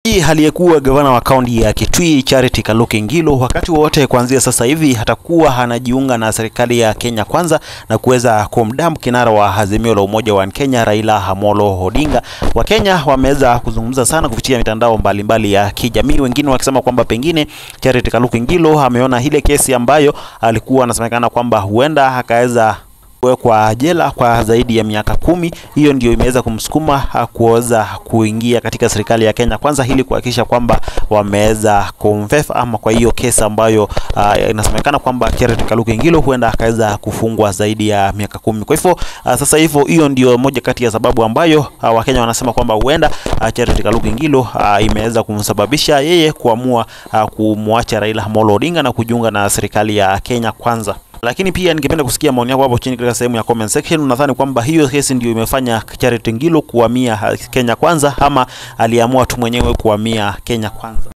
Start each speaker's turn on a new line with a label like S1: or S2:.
S1: Aliyekuwa gavana wa kaunti ya Kitui Charity Kaluki Ngilo, wakati wote kuanzia sasa hivi atakuwa anajiunga na serikali ya Kenya Kwanza na kuweza kumdamu kinara wa Azimio la Umoja wa Kenya Raila Amolo Odinga. Wakenya wameweza kuzungumza sana kupitia mitandao mbalimbali ya kijamii, wengine wakisema kwamba pengine Charity Kaluki Ngilo ameona ile kesi ambayo alikuwa anasemekana kwamba huenda akaweza kuwekwa jela kwa zaidi ya miaka kumi. Hiyo ndio imeweza kumsukuma kuweza kuingia katika serikali ya Kenya Kwanza ili kuhakikisha kwamba wameweza kumfefa ama kwa hiyo kesi ambayo uh, inasemekana kwamba Charity Kaluki Ngilo huenda akaweza kufungwa zaidi ya miaka kumi. Kwa hivyo uh, sasa hivyo hiyo ndio moja kati ya sababu ambayo uh, Wakenya wanasema kwamba huenda uh, Charity Kaluki Ngilo uh, imeweza kumsababisha yeye kuamua uh, kumwacha Raila Amolo Odinga na kujiunga na serikali ya Kenya Kwanza lakini pia ningependa kusikia maoni yako hapo chini katika sehemu ya comment section. Unadhani kwamba hiyo kesi ndio imefanya Charity Ngilo kuhamia Kenya Kwanza ama aliamua tu mwenyewe kuhamia Kenya Kwanza?